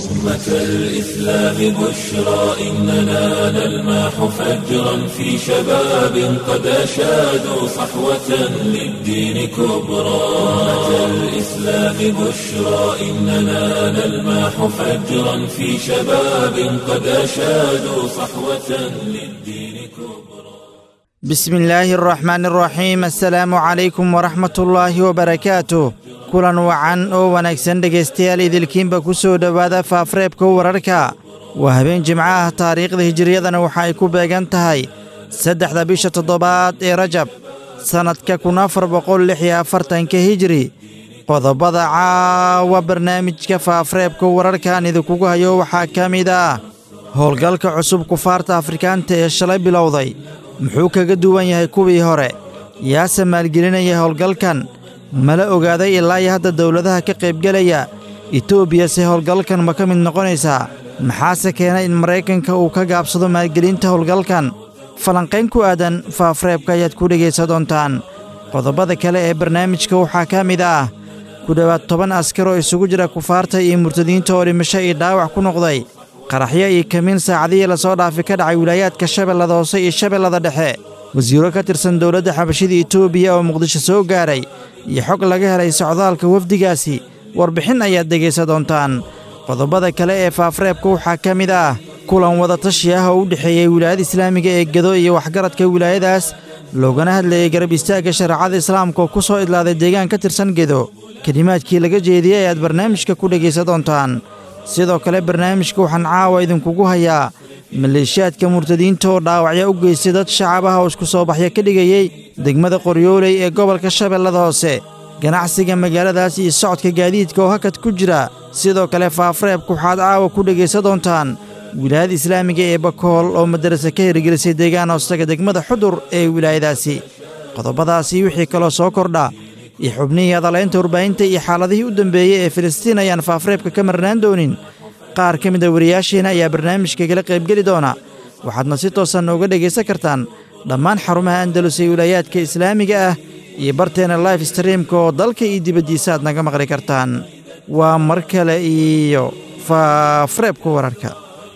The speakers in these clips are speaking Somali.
أمة الإسلام بشرى إننا نلمح فجرا في شباب قد أشادوا صحوة للدين كبرى أمة الإسلام بشرى إننا نلمح فجرا في شباب قد أشادوا صحوة للدين كبرى بسم الله الرحمن الرحيم السلaamu calaykum waraxmat ullaahi wabarakaatuh kulan wacan oo wanaagsan dhegaystayaal idilkiinba ku soo dhowaada faafreebka wararka waa habeen jimco ah taariikhda hijiriyadana waxa ay ku beegan tahay saddexda bisha toddobaad ee rajab sannadka kun afar boqol lix iyo afartanka hijiri qodobada caawa barnaamijka faafreebka wararkan idinkugu hayo waxaa ka mid ah howlgalka cusub kufaarta afrikaanta ee shalay bilowday muxuu kaga duwan yahay kuwii hore yaase maalgelinaya howlgalkan mala ogaaday ilaa iyo hadda dowladaha ka qaybgelaya etoobiyase howlgalkan ma ka mid noqonaysaa maxaase keenay in maraykanka uu ka gaabsado maalgelinta howlgalkan falanqayn ku aadan faafreebka ayaad ku dhegaysa doontaan qodobada kale ee barnaamijka waxaa ka mid ah ku dhowaad toban askar oo isugu jira kufaarta iyo murtadiinta oo dhimasho iyo dhaawac ku noqday qaraxyo iyo kamiin saacadihii lasoo dhaafi ka dhacay wilaayaadka shabeellada hoose iyo shabeellada dhexe wasiiro ka tirsan dowladda xabashida etoobiya oo muqdisho soo gaaray iyo xog laga helay socdaalka wafdigaasi warbixin ayaad dhegaysa doontaan qodobada kale ee faafreebka waxaa ka mid ah kulan wadatashi ah oo u dhexeeyey wilaayada islaamiga ee gedo iyo waxgaradka wilaayadaas loogana hadlayay garab istaagga shareecada islaamka oo ku soo idlaaday deegaan ka tirsan gedo kelimaadkii laga jeediyey ayaad barnaamijka ku dhegaysa doontaan sidoo kale barnaamijka waxaan caawa idinkugu hayaa maleeshiyaadka murtadiinta oo dhaawacyo u geystay dad shacab ah oo isku soo baxyo ka dhigayey degmada qoryooley ee gobolka shabeellada hoose ganacsiga magaaladaas iyo socodka gaadiidka oo hakad ku jira sidoo kale faafreebka waxaad caawa ku dhegaysa doontaan wilaayada islaamiga ee bakool oo madarase ka hirgelisay deegaan hoostaga degmada xudur ee wilaayadaasi qodobadaasi wixii kaloo soo kordha iyo xubnihii hadalaynta warbaahinta iyo xaaladihii u dambeeyey ee filistiin ayaan faafreebka ka marnaan doonin qaar ka mid a wariyaasheena ayaa barnaamijka kala qaybgeli doona waxaadna si toosan nooga dhegaysan kartaan dhammaan xarumaha andalus ee wilaayaadka islaamiga ah iyo barteena life streamka oo dalka iyo dibaddiisa aad naga maqli kartaan waa mar kale iyo faafreebka wararka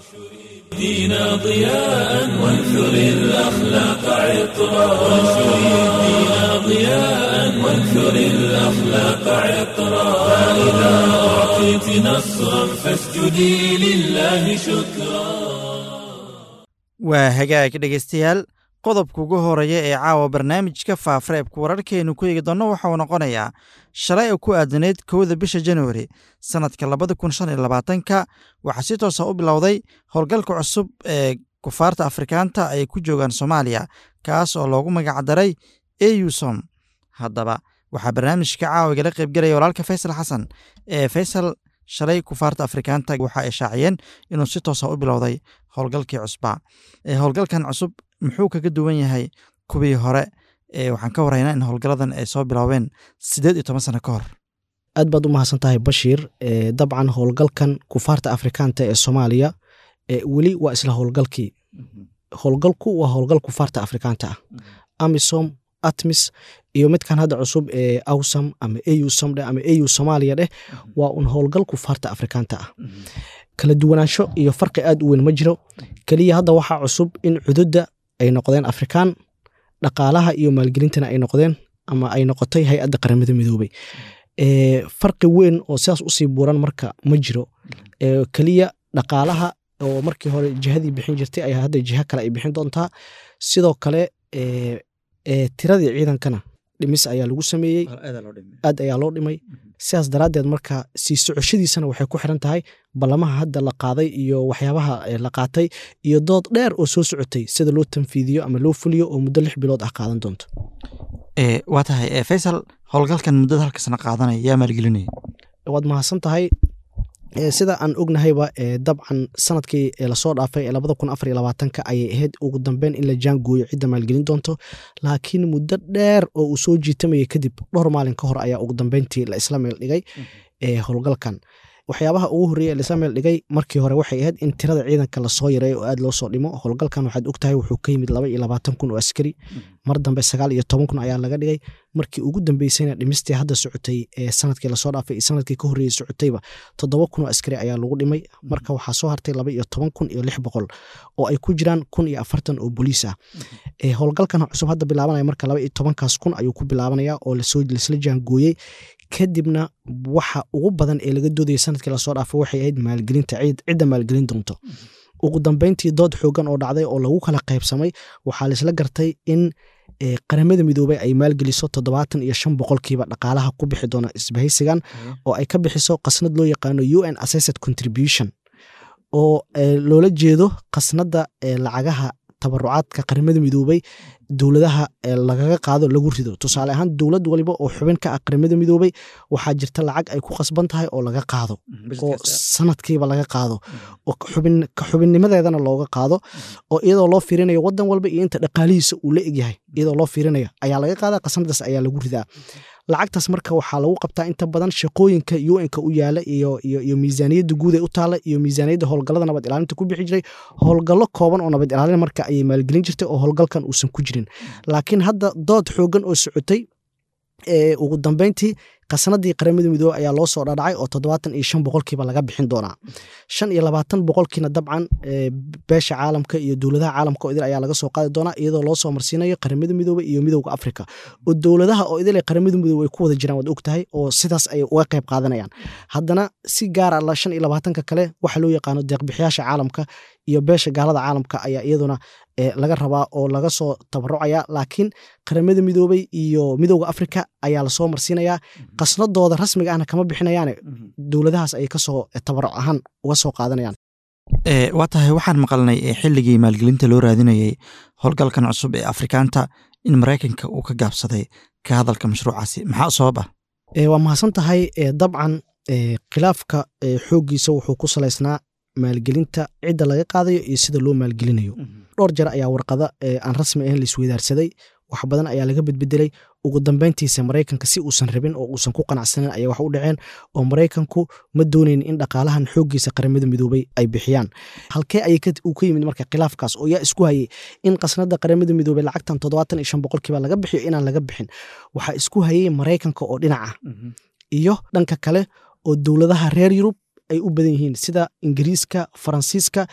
دينا ضياء وانثر الأخلاق عطرا وانشر الدين ضياء وانثر الأخلاق عطرا فإذا أعطيت نصرا فاسجدي لله شكرا waa hagaag dhegaystayaal qodobka ugu horeeya ee caawa barnaamijka faafreebka wararkeenu ku eegi doonno waxa uu noqonayaa shalay oo ku aadanayd kowda bisha januari sannadka labada kun shan iyo labaatanka waxaa si toosa u bilowday howlgalka cusub ee kufaarta afrikaanta ay ku joogaan soomaaliya kaas oo loogu magacdaray eusom haddaba waxaa barnaamijka caawiga la qaybgelaya walaalka faysal xasan ee faysal shalay kufaarta afrikaanta waxa ay shaaciyeen inuu si toosa u bilowday howlgalkii cusbaa howlgalkan cusub muxuu kaga duwan yahay kuwii hore waxaan ka waraynaa in howlgaladan ay soo biloobeen siddeed iyo toban sano ka hor aad baad u mahadsan tahay bashiir dabcan howlgalkan kufaarta afrikaanta ee soomaaliya weli waa isla howlgalkii howlgalku waa howlgal kufaarta afrikaanta ah amisom atmis iyo midkan hadda cusub ee awsam ama eusam dheh ama eu soomaaliya dheh waa un howlgal kufaarta afrikaanta ah kala duwanaansho iyo farqi aad u weyn ma jiro keliya hadda waxaa cusub in cududda ay noqdeen afrikaan dhaqaalaha iyo maalgelintana ay noqdeen ama ay noqotay hay-adda qaramada midoobey farqi weyn oo sidaas usii buuran marka ma jiro keliya dhaqaalaha oo markii hore jihadii bixin jirtay ayaa hadda jiha kale ay bixin doontaa sidoo kale tiradii ciidankana dhimis ayaa lagu sameeyey aad ayaa loo dhimay sidaas daraaddeed marka sii socoshadiisana waxay ku xiran tahay ballamaha hadda la qaaday iyo waxyaabaha la qaatay iyo dood dheer oo soo socotay sida loo tanfiidiyo ama loo fuliyo oo muddo lix bilood ah qaadan doonto waa tahay faysal howlgalkan muddada halka sana qaadanaya yaa maalgelinaya waad mahadsan tahay sida aan ognahayba dabcan sanadkii lasoo dhaafay ee labada kun afar iyo labaatanka ayay ahayd ugu dambeyn in la jaangooyo cidda maalgelin doonto laakiin muddo dheer oo uu soo jiitamayay kadib dhowr maalin ka hor ayaa ugu dambeyntii la isla meel dhigay howlgalkan waxyaabaha ugu horreeya elisa meel dhigay markii hore waxay ahayd in tirada ciidanka lasoo yareeyo oo aad loo soo dhimo howlgalkan waxaad ogtahay wuxuu ka yimid laba iyo labaatan kun oo askari mar dambe sagaal iyo toban kun ayaa laga dhigay markii ugu dambeysayna dhimistii hadda socotay ee sanadkii lasoo dhaafay iyo sanadkii ka horreeyey socotayba toddoba kun oo askari ayaa lagu dhimay marka waxaa soo hartay laba iyo toban kun iyo lix boqol oo ay ku jiraan kun iyo afartan oo boliis ah howlgalkan cusub hadda bilaabanaya marka laba iyo tobankaas kun ayuu ku bilaabanaya oo lasla jaangooyey kadibna waxa ugu badan ee laga doodaya sanadkii lasoo dhaafay waxay ahayd maalgelinta cidda maalgelin doonto ugu dambeyntii dood xoogan oo dhacday oo lagu kala qaybsamay waxaa laisla gartay in qaramada midoobey ay maalgeliso toddobaatan iyo shan boqolkiiba dhaqaalaha ku bixi doona isbahaysigan oo ay ka bixiso qasnad loo yaqaano u n assessed contribution oo loola jeedo qasnadda lacagaha tabarucaadka qaramada midoobey dowladaha lagaga qaado lagu rido tusaale ahaan dowlad waliba oo xubin ka ah qaramada midoobey waxaa jirta lacag ay ku qasban tahay oo laga qaado oo sanadkiiba laga qaado oo ka xubinnimadeedana looga qaado oo iyadoo loo fiirinayo wadan walba iyo inta dhaqaalihiisa uu la egyahay iyadoo loo fiirinayo ayaa laga qaada qasnadaas ayaa lagu ridaa lacagtaas marka waxaa lagu qabtaa inta badan shaqooyinka un-ka u yaala iyo miisaaniyadda guud ee u taala iyo miisaaniyadda howlgallada nabad ilaalinta ku bixi jiray howlgallo kooban oo nabad ilaalin marka ayay maalgelin jirtay oo howlgalkan uusan ku jirin laakiin hadda dood xoogan oo socotay ugu dambeyntii qasnadii qaramada midoobe ayaa loo soo dhadhacay oo toddobaatan iyo shan boqolkiiba laga bixin doonaa shan iyo labaatan boqolkiina dabcan beesha caalamka iyo dowladaha caalamka oo idil ayaa laga soo qaadi doonaa iyadoo loo soo marsiinayo qaramada midoobe iyo midowda afrika oo dowladaha oo idil qaramada midoobe ay ku wada jiraan waad og tahay oo sidaas ay uga qayb qaadanayaan haddana si gaara la shan iyo labaatanka kale waxa loo yaqaano deeqbixiyaasha caalamka iyo beesha gaalada caalamka ayaa iyaduna laga rabaa oo laga soo tabarucaya laakiin qaramada midoobey iyo midowda afrika ayaa lasoo marsiinayaa qasnadooda rasmiga ahna kama bixinayaane dowladahaas ayay kasoo tabaruc ahaan uga soo qaadanayaan waa tahay waxaan maqalnay xilligii maalgelinta loo raadinayey howlgalkan cusub ee afrikaanta in maraykanka uu ka gaabsaday ka hadalka mashruucaasi maxaa sabab ah waa mahadsan tahay dabcan khilaafka xooggiisa wuxuu ku salaysnaa maalgelinta cidda laga qaadayo iyo sida loo maalgelinayo dhowr jeer ayaa warqada aan rasmi ahayn laisweydaarsaday wax badan ayaa laga bedbedelay ugu dambeyntiisa maraykanka si uusan rabin oo uusan ku qanacsanin ayay wax u dhaceen oo maraykanku ma doonayn in dhaqaalahan xooggiisa qaramada midoobey ay bixiyaan halkee ayay uu ka yimid marka khilaafkaas oo yaa isku hayay in qasnada qaramada midoobey lacagtan toddobaatan iyo shan boqolkiiba laga bixiyo inaan laga bixin waxaa isku hayay maraykanka oo dhinaca iyo dhanka kale oo dowladaha reer yurub ay u badan yihiin sida ingiriiska faransiiska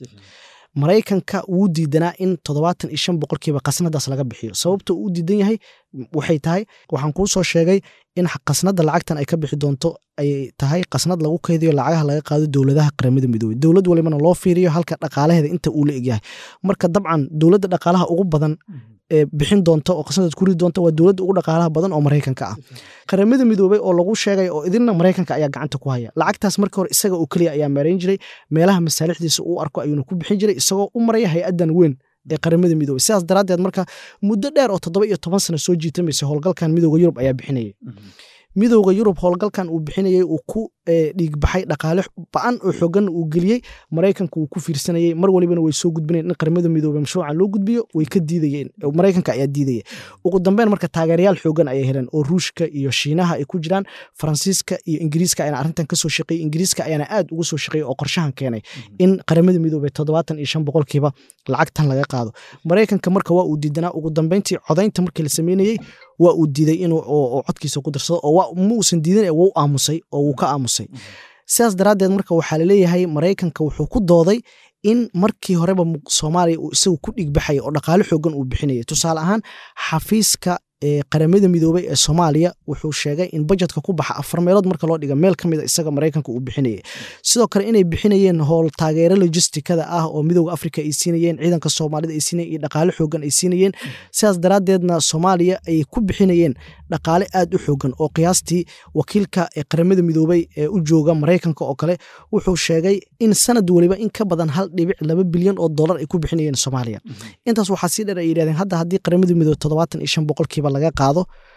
maraykanka wuu diidanaa in toddobaatan iyo shan boqolkiiba qasnadaas laga bixiyo sababta uu diidan yahay waxay tahay waxaan kuu soo sheegay in qasnada lacagtan ay ka bixi doonto ay tahay qasnad lagu kaydiyo lacagaha laga qaado dowladaha qaramada midoobey dowlad walibana loo fiiriyo halka dhaqaalaheeda inta uu la egyahay marka dabcan dowladda dhaqaalaha ugu badan bixin doonta oo qasnadaad ku ridi doonta waa dowladda ugu dhaqaalaha badan oo maraykanka ah qaramada midoobey oo lagu sheegay oo idilna maraykanka ayaa gacanta ku haya lacagtaas markii hore isaga oo keliya ayaa maarayn jiray meelaha masaalixdiisa uu arko ayuuna ku bixin jiray isagoo u maraya hay-addan weyn ee qaramada midoobey sidaas daraaddeed marka muddo dheer oo toddoba iyo toban sano soo jiitamaysa howlgalkan midooda yurub ayaa bixinayay midowda yurub howlgalkan uu bixinayey uu ku dhiigbaxay dhaqaale ba-an oo xoogan uu geliyey maraykanka uu ku fiirsanayey mar walibana way soo gudbinayeen in qaramada midoobey mashruucan loo gudbiyo way ka diidayeen maraykanka ayaa diidaya ugu dambeyn marka taageerayaal xoogan ayay heleen oo ruushka iyo shiinaha ay ku jiraan faransiiska iyo ingiriiska ayaana arrintan kasoo shaqeeyey ingiriiska ayaana aad ugu soo shaqeeyey oo qorshahan keenay in qaramada midoobey toddobaatan iyo shan boqolkiiba lacagtan laga qaado maraykanka marka waa uu diidanaa ugu dambeyntii codaynta markii la sameynayey waa uu diiday inuu codkiisa ku darsado oo ma uusan diidan wuu aamusay oo wuu ka aamusay sidaas daraaddeed marka waxaa laleeyahay maraykanka wuxuu ku dooday in markii horeba soomaaliya uu isagu ku dhigbaxaya oo dhaqaale xoogan uu bixinayay tusaale ahaan xafiiska qaramada midoobey ee soomaaliya wuxuu sheegay in bajetka ku baxa afar meelood marka loo dhiga meel ka mida isaga maraykanka uu bixinayay sidoo kale inay bixinayeen howl taageero logistikada ah oo midowda afrika ay siinayeen ciidanka soomaalida ay siinayeen iyo dhaqaale xoogan ay siinayeen sidaas daraaddeedna soomaaliya ay ku bixinayeen dhaqaale aad u xoogan oo qiyaastii wakiilka qaramada midoobey ee u jooga maraykanka oo kale wuxuu sheegay in sanad weliba in ka badan hal dhibic laba bilyan oo dollar ay ku bixinayeen soomaaliya intaas waxaa sii dheer ay yidhahdeen hadda haddii qaramada midoobe toddobaatan iyo shan boqolkiiba laga qaado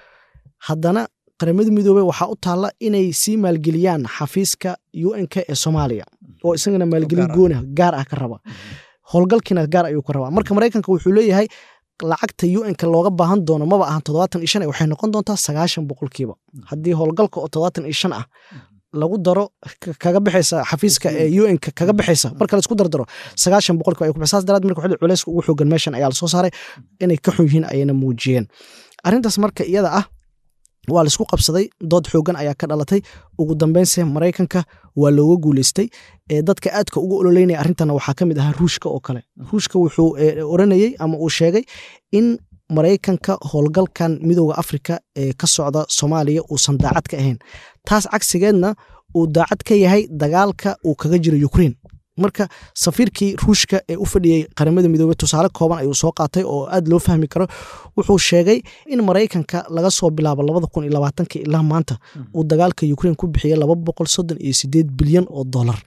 haddana qaramada midoobey waxaa u taalla inay sii maalgeliyaan xafiiska un-k ee soomaaliya oo isagana maalgelin gooni gaar ah ka raba howlgalkiina gaar ayuu ka rabaa marka maraykanka wuxuu leeyahay lacagta un-ka looga baahan doono maba ahan toddobaatan iyo shan waxay noqon doontaa sagaashan boqolkiiba haddii howlgalka oo toddobaatan iyo shan ah lagu daro kaga bixaysa xafiiska ee un kaga bixaysa marka laisku dardaro sagaashan boqolkiiba ay ku bixi saas daraad marka waxay culeyska ugu xoogan meeshan ayaa lasoo saaray inay ka xun yihiin ayayna muujiyeen arrintaas marka iyada ah waa laisku qabsaday dood xoogan ayaa ka dhalatay ugu dambeynse maraykanka waa looga guuleystay dadka aadka ugu ololeynaya arrintana waxaa ka mid ahaa ruushka oo kale ruushka wuxuu oranayey ama uu sheegay in maraykanka howlgalkan midooda afrika ee ka socda soomaaliya uusan daacad ka ahayn taas cagsigeedna uu daacad ka yahay dagaalka uu kaga jiro ukrein marka safiirkii ruushka ee u fadhiyey qaramada midoobey tusaale kooban ayuu soo qaatay oo aad loo fahmi karo wuxuu sheegay in maraykanka laga soo bilaabo labada kun iyo labaatanka ilaa maanta uu dagaalka ukrein ku bixiyey laba boqol soddon iyo sideed bilyan oo dollar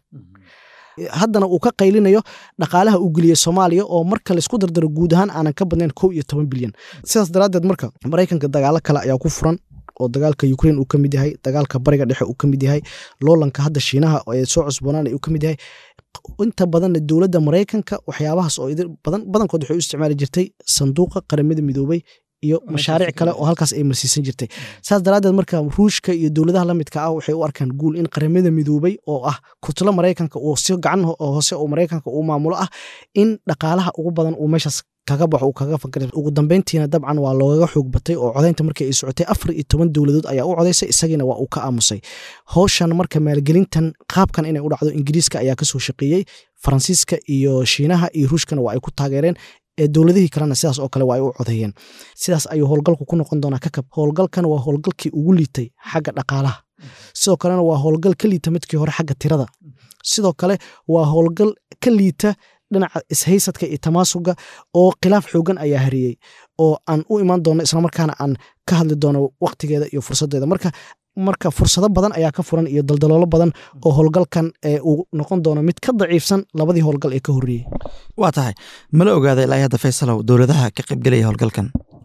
haddana uu ka qaylinayo dhaqaalaha uu geliyey soomaaliya oo marka laisku dardaro guud ahaan aanan ka badnayn kow iyo toban bilyan sidaas daraaddeed marka maraykanka dagaalo kale ayaa ku furan oo dagaalka ukrein uu ka mid yahay dagaalka bariga dhexe uu ka mid yahay loolanka hadda shiinaha ee soo cusboonaanay uu ka mid yahay inta badanna dowladda maraykanka waxyaabahaas oo badankood waxay u isticmaali jirtay sanduuqa qaramada midoobey iyo mashaariic kale oo halkaas ay marsiisan jirtay saas daraaddeed marka ruushka iyo dowladaha la midka ah waxay u arkaan guul in qaramada midoobey oo ah kutlo maraykanka uu si gacan hoose oo maraykanka uu maamulo ah in dhaqaalaha ugu badan uu meeshaas kaga baxo uu kaga fakar ugu dambeyntiina dabcan waa loogaga xoog batay oo codaynta markii ay socotay afar iyo toban dowladood ayaa u codaysay isagiina waa uu ka aamusay howshan marka maalgelintan qaabkan inay u dhacdo ingiriiska ayaa kasoo shaqeeyey faransiiska iyo shiinaha iyo ruushkana waa ay ku taageereen dowladihii kalena sidaas oo kale waa ay u codeeyeen sidaas ayuu howlgalku ku noqon doonaa kakab howlgalkan waa howlgalkii ugu liitay xagga dhaqaalaha sidoo kalena waa howlgal ka liita midkii hore xagga tirada sidoo kale waa howlgal ka liita dhinaca ishaysadka iyo tamaasuga oo khilaaf xoogan ayaa hariyey oo aan u imaan doono islamarkaana aan ka hadli doono waktigeeda iyo fursadeeda marka marka fursado badan ayaa ka furan iyo daldaloolo badan oo howlgalkan uu noqon doono mid ka daciifsan labadii howlgal ee ka horreeyey waa tahay mala ogaada ilaa hadda faysalow dowladaha ka qaybgelaya howlgalkan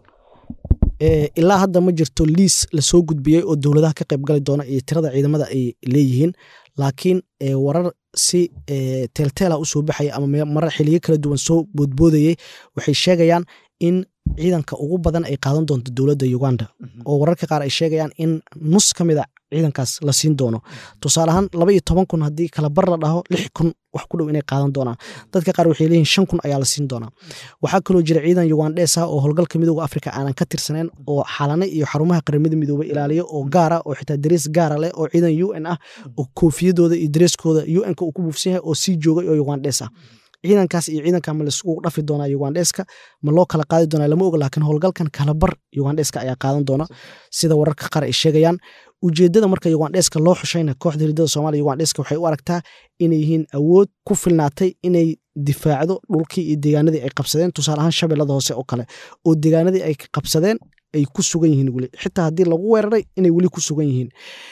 ilaa hadda ma jirto liis lasoo gudbiyey oo dowladaha ka qaybgali doona iyo tirada ciidamada ay leeyihiin laakiin warar si teelteela usoo baxaya ama marar xiliyo kala duwan soo boodboodayey waxay sheegayaan in ciidanka ugu badan ay qaadan doonto dowladda uganda oo wararka qaar ay sheegayaan in nus ka mid a ciidankaas la siin doono tusaale ahaan laba iyo toban kun haddii kala bar la dhaho lix kun wax ku dhow inay qaadan doonaan dadka qaar waxay leeyihin shan kun ayaa la siin doonaa waxaa kaloo jira ciidan ugandhes ah oo howlgalka midooda afrika aanan ka tirsaneyn oo xalane iyo xarumaha qaramada midoobey ilaaliyo oo gaara oo xitaa darees gaara leh oo ciidan u n ah oo koofiyadooda iyo dareeskooda u n-ka uu ku buufsan yahay oo sii joogay oo ugandhes ah ciidankaas iyo ciidanka ma laiskugu dhafi doonaa ugandheska ma loo kala qaadi doonaa lama oga laakiin howlgalkan kalabar ugandheska ayaa qaadan doona sida wararka qaar ay sheegayaan ujeedada marka ugandheska loo xushayna kooxda hiridada somalia ugandheska waxay u aragtaa inay yihiin awood ku filnaatay inay difaacdo dhulkii iyo deegaanadii ay qabsadeen tusaale ahaan shabeellada hoose oo kale oo deegaanadii ay qabsadeen ay ku sugan yihiin weli xitaa haddii lagu weeraray inay weli ku sugan yihiin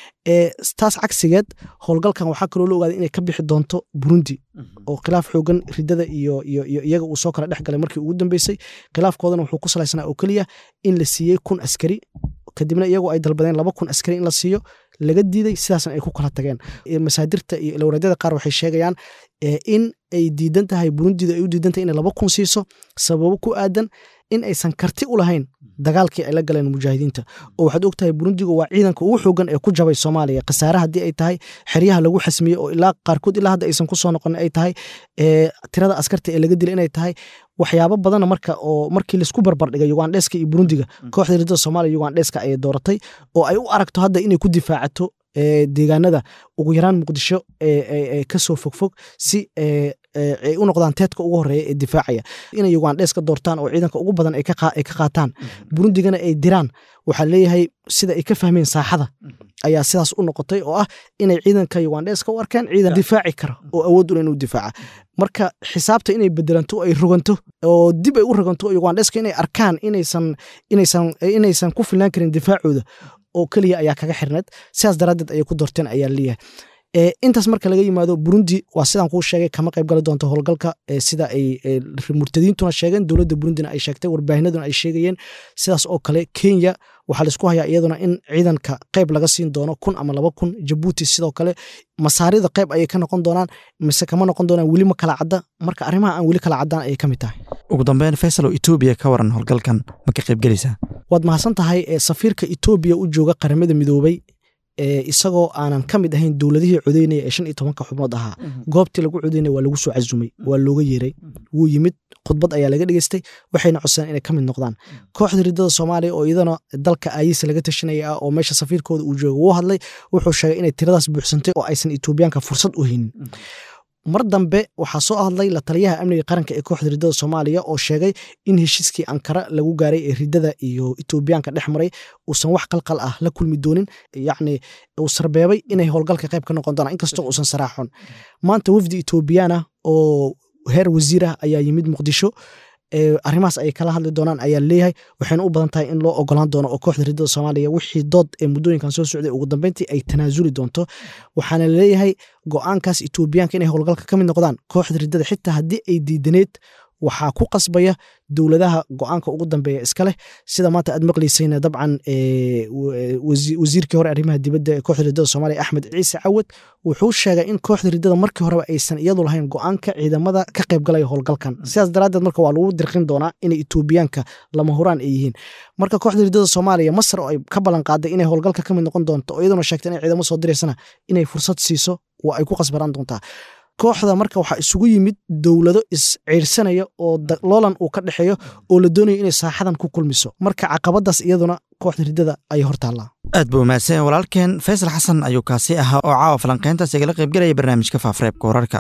taas cagsigeed howlgalkan waxaa kaloo la ogaaday inay ka bixi doonto burundi oo khilaaf xoogan ridada iyo iyaga uu soo kala dhex galay markii ugu dambeysay khilaafkoodana wuxuu ku salaysnaa oo keliya in la siiyey kun askari kadibna iyagoo ay dalbadeen laba kun askari in la siiyo laga diiday sidaasna ay ku kala tageen masaadirta iyo ilowreedyada qaar waxay sheegayaan in ay diidan tahay burundida ay u diidan tahay inay laba kun siiso sababo ku aadan in aysan karti u lahayn dagaalkii ay la galeen mujaahidiinta oo waxaad og tahay burundigu waa ciidanka ugu xoogan ee ku jabay soomaaliya khasaare haddii ay tahay xeryaha lagu xasmiyey oo ilaa qaarkood ilaa hadda aysan ku soo noqonin ay tahay tirada askarta ee laga dilay inay tahay waxyaabo badana marka oo markii laisku barbardhigay ugandheska iyo burundiga kooxda ridada soomaaliya ugandheska ayay dooratay oo ay u aragto hadda inay ku difaacato deegaanada ugu yaraan muqdisho kasoo fogfog si ay u noqdaan teedka ugu horeeya ee difaacaya inay ugandhes ka doortaan oo ciidanka ugu badan ay ka qaataan burundigana ay diraan waxaa leeyahay sida ay ka fahmeen saaxada ayaa sidaas u noqotay oo ah inay ciidanka ugandheska u arkaan ciidan difaaci kara oo awood ula inuu difaaca marka xisaabta inay bedelanto ay roganto oo dib ay u roganto ugandheska inay arkaan inaysan ku filnaan karin difaacooda oo keliya ayaa kaga xirneed sidaas daraaddeed ayay ku doorteen ayaa leeyahay intaas marka laga yimaado burundi waa sidaan kuu sheegay kama qayb gali doonto howlgalka sida ay murtadiintuna sheegeen dowladda burundina ay sheegtay warbaahinaduna ay sheegayeen sidaas oo kale kenya waxaa laisku hayaa iyaduna in ciidanka qayb laga siin doono kun ama laba kun jabuuti sidoo kale masaarida qayb ayay ka noqon doonaan mise kama noqon doonaan weli ma kala cadda marka arrimaha aan weli kala caddaan ayay ka mid tahay ugu dambeyn faysal oo etoobiya ka waran howlgalkan ma ka qaybgelaysaa waad mahadsan tahay safiirka etoobiya u jooga qaramada midoobey isagoo aanan ka mid ahayn dowladihii codeynaya ee shan iyo tobanka xubnood ahaa goobtii lagu codeynaya waa lagu soo casumay waa looga yeeray wuu yimid khudbad ayaa laga dhegeystay waxayna codsadeen inay ka mid noqdaan kooxda ridada soomaaliya oo iyadana dalka aayisa laga tashanaya ah oo meesha safiirkooda uu jooga wuu hadlay wuxuu sheegay inay tiradaas buuxsantay oo aysan etoobiyaanka fursad u haynin mar dambe waxaa soo hadlay la taliyaha amniga qaranka ee kooxda ridada soomaaliya oo sheegay in heshiiskii ankara lagu gaaray ee ridada iyo etoobiyaanka dhex maray uusan wax qalqal ah la kulmi doonin yacni uu sarbeebay inay howlgalka qayb ka noqon doonaan inkastoo uusan saraaxon maanta wafdi etoobiyaana oo heer wasiir ah ayaa yimid muqdisho arrimahaas ay kala hadli doonaan ayaa leeyahay waxayna u badan tahay in loo ogolaan doono oo kooxda ridada soomaaliya wixii dood ee muddooyinkan soo socday ugu dambeyntii ay tanaasuli doonto waxaana leeyahay go-aankaas etoobiyaanka inay howlgalka ka mid noqdaan kooxda ridada xitaa haddii ay diidaneed waxaa ku qasbaya dowladaha go-aanka ugu dambeeya iska leh sida maanta aad maqlaysayna dabcan wasiirkii hore arrimaha dibadda ee kooxda ridada soomaaliya axmed ciise cawad wuxuu sheegay in kooxda ridada markii horeba aysan iyadu lahayn go-aanka ciidamada ka qaybgalaya howlgalkan sidaas daraaddeed marka waa lagu dirqin doonaa inay etoobiyaanka lama huraan ay yihiin marka kooxda ridada soomaaliya masar oo ay ka ballan qaaday inay howlgalka ka mid noqon doonto oo iyaduna sheegtay inay ciidamo soo diraysana inay fursad siiso waa ay ku qasbaraan doontaa kooxda marka waxaa isugu yimid dowlado isciirsanaya oo loolan uu ka dhexeeyo oo la doonayo inay saaxadan ku kulmiso marka caqabadaas iyaduna kooxda ridada ayay hor taallaa aad buu mahadsan walaalkeen faysal xasan ayuu kaasi ahaa oo caawa falanqayntaas igala qaybgelaya barnaamijka faafreebka wararka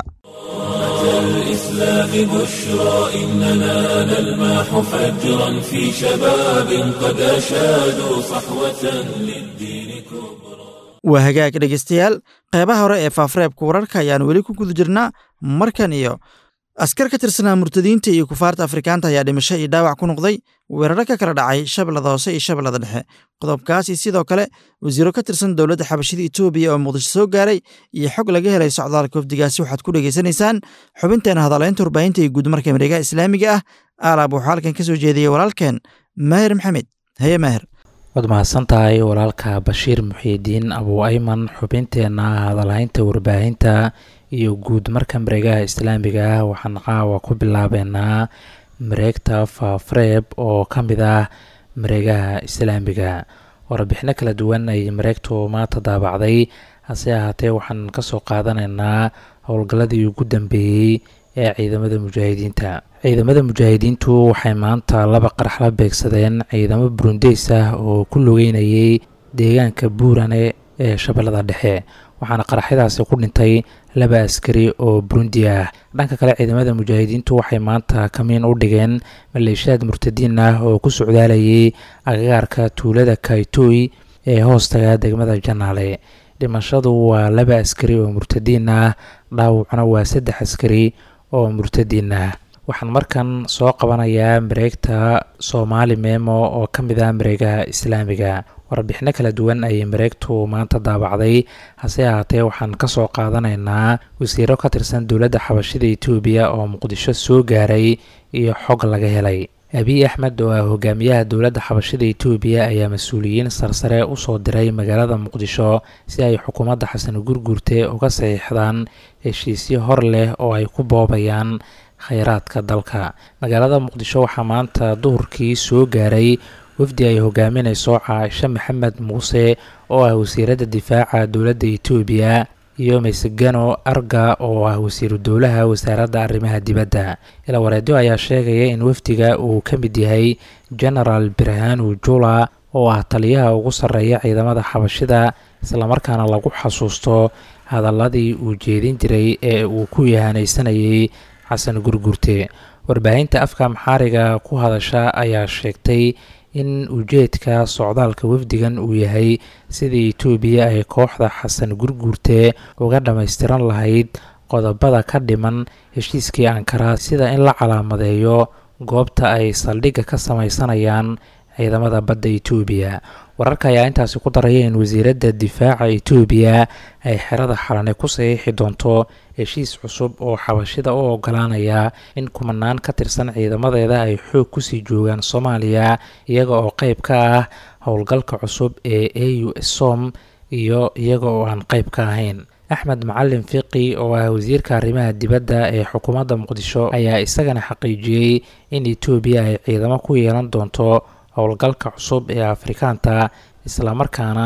الإسلام بشرى إننا نلمح فجرا في شباب قد أشادوا صحوة للدين كبرى waa hagaag dhegeystayaal qeybaha hore ee faafreebka wararka ayaan weli ku guda jirnaa markan iyo askar ka tirsanaa murtadiinta iyo kufaarta afrikaanta ayaa dhimasho iyo dhaawac ku noqday weeraro ka kala dhacay shabeellada hoose iyo shabeellada dhexe qodobkaasi sidoo kale wasiiro ka tirsan dowladda xabashida etoobiya oo muqdisho soo gaaray iyo xog laga helay socdaalka wafdigaasi waxaad ku dhegaysanaysaan xubinteena hadaleynta warbaahinta iyo guudmarka mareegaha islaamiga ah aalaab waxaa halkan ka soo jeediyey walaalkeen maahir maxamed haye maahir waad mahadsan tahay walaalka bashiir muxiidiin abuu ayman xubinteenna hadalhaynta warbaahinta iyo guud marka mareegaha islaamiga ah waxaan caawa ku bilaabeynaa mareegta faafreeb oo ka mid ah mareegaha islaamiga warbixino kala duwan ay mareegtu maanta daabacday hase ahaatee waxaan kasoo qaadanaynaa howlgalladii ugu dambeeyey ee ciidamada mujaahidiinta ciidamada mujaahidiintu waxay maanta laba qarax la beegsadeen ciidamo burundeys ah oo ku lugeynayay deegaanka buurane ee shabeellada dhexe waxaana qaraxyadaasi ku dhintay laba askari oo burundi ah dhanka kale ciidamada mujaahidiintu waxay maanta kamiin u dhigeen maleeshiyaad murtadiin ah oo ku socdaalayay agagaarka tuulada kaitoy ee hoostaga degmada janaale dhimashadu waa laba askari oo murtadiin ah dhaawacna waa saddex askari oo murtadiin ah waxaan markan soo qabanayaa mareegta soomaali memo oo ka mid ah mareegaha islaamiga warbixino kala duwan ayay mareegtu maanta daabacday hase ahaatee waxaan kasoo qaadanaynaa wasiiro ka tirsan dowladda xabashida etoobiya oo muqdisho soo gaaray iyo xog laga helay abiy axmed oo ah hogaamiyaha dowladda xabashida etoobiya ayaa mas-uuliyiin sarsare usoo diray magaalada muqdisho si ay xukuumadda xasan gurgurte uga saxiixdaan heshiisyo hor leh oo ay ku boobayaan kheyraadka dalka magaalada muqdisho waxaa maanta duhurkii soo gaaray wafdi ay hogaaminayso caaisho maxamed muuse oo ah wasiiradda difaaca dowladda etoobiya iyo maysegano arga oo ah wasiiru dowlaha wasaaradda arrimaha dibadda ilaa wareedyo ayaa sheegaya in wafdiga uu ka mid yahay genaraal birhanu jula oo ah taliyaha ugu sarreeya ciidamada xabashida islamarkaana lagu xasuusto hadaladii uu jeedin jiray ee uu ku yahanaysanayay xasan gurgurte warbaahinta afka maxaariga ku hadasha ayaa sheegtay in ujeedka socdaalka wafdigan uu yahay sidii etoobiya ay kooxda xasan gurguurte uga dhammaystiran lahayd qodobada ka dhiman heshiiskii ankara sida in la calaamadeeyo goobta ay saldhigga ka samaysanayaan ciidamada badda etoobiya wararka ayaa intaasi ku daraya in wasiiradda difaaca etoobiya ay xerada xalane ku saxiixi doonto heshiis cusub oo xabashida u ogolaanaya in kumanaan ka tirsan ciidamadeeda ay xoog kusii joogaan soomaaliya iyaga oo qeyb ka ah howlgalka cusub ee a u som iyo iyaga oo aan qeyb ka ahayn axmed macalin fiqi oo ah wasiirka arrimaha dibadda ee xukuumadda muqdisho ayaa isagana xaqiijiyey in etoobiya ay ciidamo ku yeelan doonto howlgalka cusub ee afrikaanta islamarkaana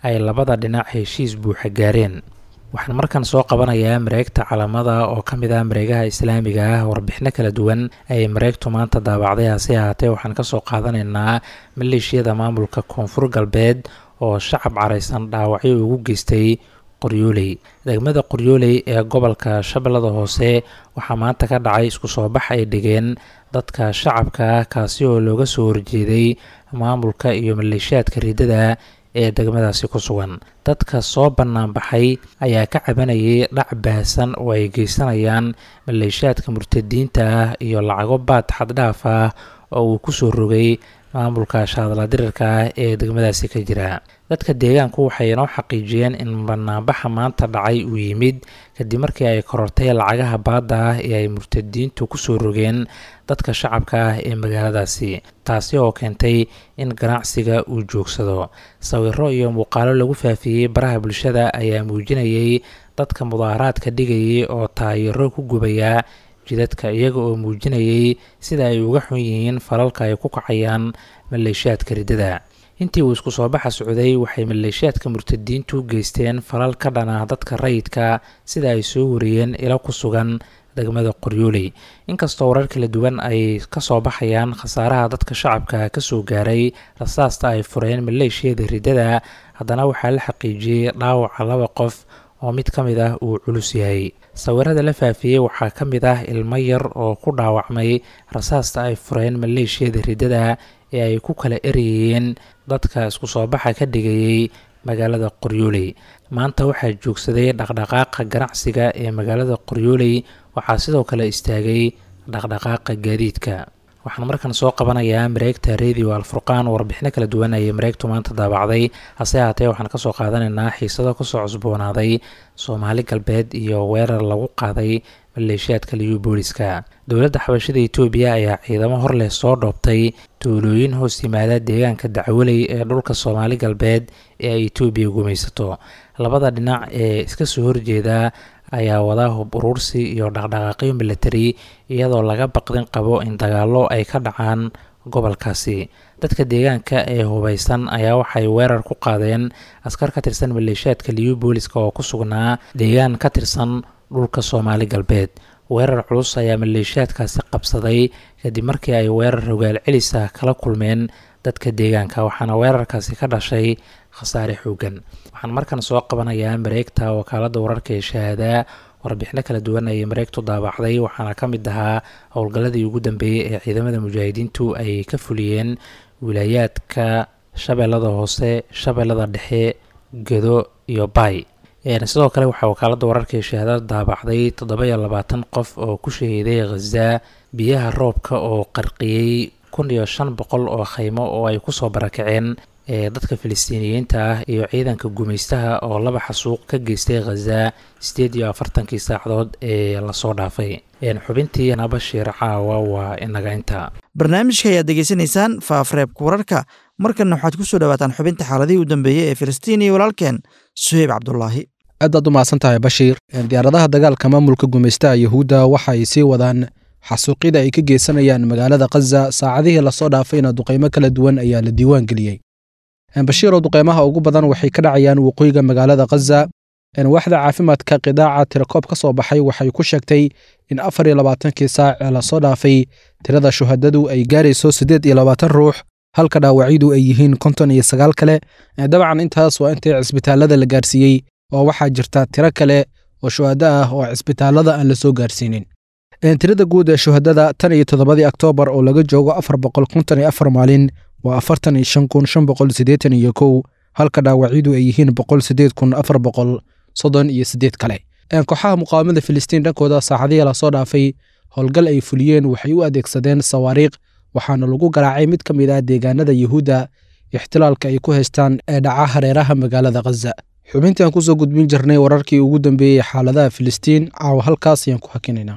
ay labada dhinac heshiis buuxa gaareen waxaan markan soo qabanayaa mareegta calamada oo ka mid ah mareegaha islaamiga ah warbixino kala duwan ayay mareegtu maanta daabacday hase ahaatee waxaan kasoo qaadanaynaa maleeshiyada maamulka koonfur galbeed oo shacab caraysan dhaawacyo ugu geystay qoryooley degmada qoryooley ee gobolka shabeellada hoose waxaa maanta ka dhacay isku soo bax ay dhigeen dadka shacabka ah kaasi oo looga soo horjeeday maamulka iyo maleeshiyaadka riidada ee degmadaasi ku sugan dadka soo banaanbaxay ayaa ka cabanayay dhac baahsan oo ay geysanayaan maleeshiyaadka murtadiinta ah iyo lacago baad xaddhaaf ah oo uu kusoo rogay maamulka shaadla dirirka ah ee degmadaasi ka jira dadka deegaanku waxay inoo xaqiijiyeen in banaanbaxa maanta dhacay uu yimid kadib markii ay korortay lacagaha baadda ah ee ay murtadiintu kusoo rogeen dadka shacabka ah ee magaaladaasi taasi oo keentay in ganacsiga uu joogsado sawiro iyo muuqaalo lagu faafiyey baraha bulshada ayaa muujinayay dadka mudaaharaadka dhigayay oo taayiro ku gubaya jidadka iyaga oo muujinayay sida ay uga xun yihiin falalka ay ku kacayaan maleeshiyaadka riddada intii uu isku soo baxa socday waxay maleeshiyaadka murtadiintu geysteen falal ka dhan ah dadka rayidka sida ay soo wariyeen ilo ku sugan degmada qoryooley inkastoo warar kala duwan ay kasoo baxayaan khasaaraha dadka shacabka kasoo gaaray rasaasta ay fureen maleeshiyada riddada haddana waxaa la xaqiijiyey dhaawaca laba qof oo mid ka mid ah uu culus yahay sawirada la faafiyey waxaa ka mid ah ilmo yar oo ku dhaawacmay rasaasta ay fureen maleeshiyada riddada ee ay ku kala erayeen dadka isku soo baxa ka dhigayay magaalada qoryooley maanta waxaa joogsaday dhaqdhaqaaqa ganacsiga ee magaalada qoryooley waxaa sidoo kale istaagay dhaqdhaqaaqa gaadiidka waxaan markan soo qabanayaa mareegta radio alfurqaan warbixino kala duwan ayay mareegtu maanta daabacday hase haatee waxaan kasoo qaadanaynaa xiisado kasoo cusboonaaday soomaali galbeed iyo weerar lagu qaaday maleeshiyaadka liyu booliska dowladda xabashada etoobiya ayaa ciidamo hor leh soo dhoobtay tuulooyin hoos yimaada deegaanka dacwaley ee dhulka soomaali galbeed ee ay etoobiya gumaysato labada dhinac ee iska soo horjeeda ayaa wadaa hub uruursi iyo dhaqdhaqaaqyo milatari iyadoo laga baqdin qabo in dagaallo ay ka dhacaan gobolkaasi dadka deegaanka ee hubaysan ayaa waxay weerar ku qaadeen askar ka tirsan maleeshiyaadka liyu booliska oo ku sugnaa deegaan ka tirsan dhulka soomaali galbeed weerar culus ayaa maleeshiyaadkaasi qabsaday kadib markii ay weerar rogaal celisa kala kulmeen dadka deegaanka waxaana weerarkaasi ka dhashay khasaare xoogan waxaan markan soo qabanayaa mareegta wakaalada wararka ee shahaadaa warbixino kala duwan ayay mareegtu daabacday waxaana ka mid ahaa howlgalladii ugu dambeeyey ee ciidamada mujaahidiintu ay ka fuliyeen wilaayaadka shabeellada hoose shabeellada dhexe gedo iyo baay sidoo kale waxaa wakaalada wararka ee shahaadada daabacday toddoba iyo labaatan qof oo ku shahiiday khaza biyaha roobka oo qarqiyey kun iyo shan boqol oo khaymo oo ay kusoo barakaceen ee dadka filistiiniyiinta ah iyo ciidanka gumaystaha oo laba xasuuq ka geystay khaza sideed iyo afartankii saacadood ee lasoo dhaafay xubintii nabashiir caawa waa inaga inta barnaamijka ayaad degeysanaysaan faafreebka wararka markanna waxaad ku soo dhawaataan xubinta xaaladihii u dambeeyey ee filistiin iyo walaalkeen suheyb cabdulaahi aadaad u mahadsan tahay bashiir diyaaradaha dagaalka maamulka gumaystaha yuhuudda waxa ay sii wadaan xasuuqyada ay ka geysanayaan magaalada khaza saacadihii lasoo dhaafayna duqaymo kala duwan ayaa la diiwaan geliyey bashiiroo duqaymaha ugu badan waxay ka dhacayaan waqooyiga magaalada khaza waaxda caafimaadka qidaaca tirakoob ka soo baxay waxay ku sheegtay in afar iyo labaatankii saac ee lasoo dhaafay tirada shuhadadu ay gaarayso siddeed iyo labaatan ruux halka dhaawacyadu ay yihiin konton iyo sagaal kale dabcan intaas waa intii cisbitaallada la gaarsiiyey oo waxaa jirta tiro kale oo shuhado ah oo cisbitaallada aan la soo gaarsiinin tirada guud ee shuhadada tan iyo toddobadii oktoobar oo laga joogo afar boqol konton iyo afar maalin waa afartan iyo shan kun shan boqol siddeetan iyo kow halka dhaawacyadu ay yihiin boqol siddeed kun afar boqol soddon iyo siddeed kale kooxaha muqaawamada filistiin dhankooda saacadihii lasoo dhaafay howlgal ay fuliyeen waxay u adeegsadeen sawaariikh waxaana lagu garaacay mid ka mid ah deegaanada yuhuudda ixtilaalka ay ku haystaan ee dhaca hareeraha magaalada khaza xubintii aan kusoo gudbin jirnay wararkii ugu dambeeyey xaaladaha filistiin caawa halkaas ayaan ku hakinaynaa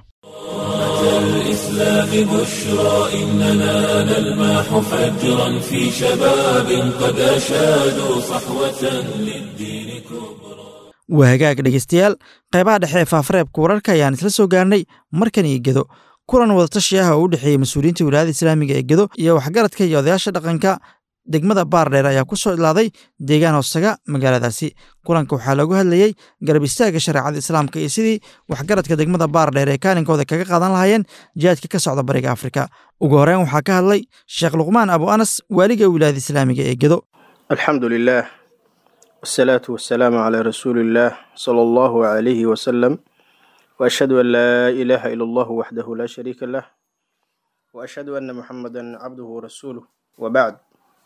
الإسلام بشرى إننا نلمح فجرا في شباب قد أشادوا صحوة للدين كبرى waa hagaag dhegeystayaal qaybaha dhexe ee faafareebka wararka ayaan isla soo gaarnay markan iyo gedo kulan wadatashi ah oo u dhexeeyey mas-uuliyiinta wilaayada islaamiga ee gedo iyo waxgaradka iyo odayaasha dhaqanka degmada baardheer ayaa ku soo idlaaday deegaan hoostaga magaaladaasi kulanka waxaa loogu hadlayey garab istaagga shareecada islaamka iyo sidii waxgaradka degmada baardheer ee kaalinkooda kaga qaadan lahaayeen jihaadka ka socda bariga afrika ugu horeyn waxaa ka hadlay sheekh luqmaan abu anas waaliga wilaayada islaamiga ee gedo alxamdu lilah wsalaatu wasalaamu calaa rasuuli illaah sala allahu calayhi wasalam waashhadu an laa ilaaha ila allahu waxdahu laa shariika lah waashhadu anna muxamadan cabduhu warasuuluh wabacd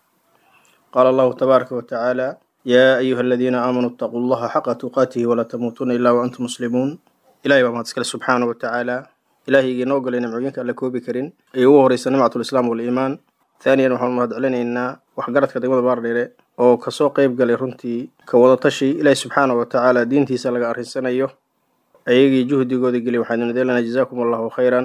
qaala allahu tabaaraka watacaala yaa ayuha aladiina aamanuu itaquu allaha xaqa tuqaatihi walaa tamuutuna ilaa waantum muslimuun ilahay baa mahad iskale subxaana wa tacaala ilaahayga inoo golay nimcooyinka alla koobi karin ay ugu horeysa nimcatulislaam waliimaan thaaniyan waxaanu mahad celinaynaa waxgaradka degmada baardheere oo kasoo qeyb galay runtii ka wadatashi ilaahi subxaana wa tacaala diintiisa laga arrinsanayo ayagii juhdigooda geliy waxaanu nadeelanaa jazaakum allahu khayran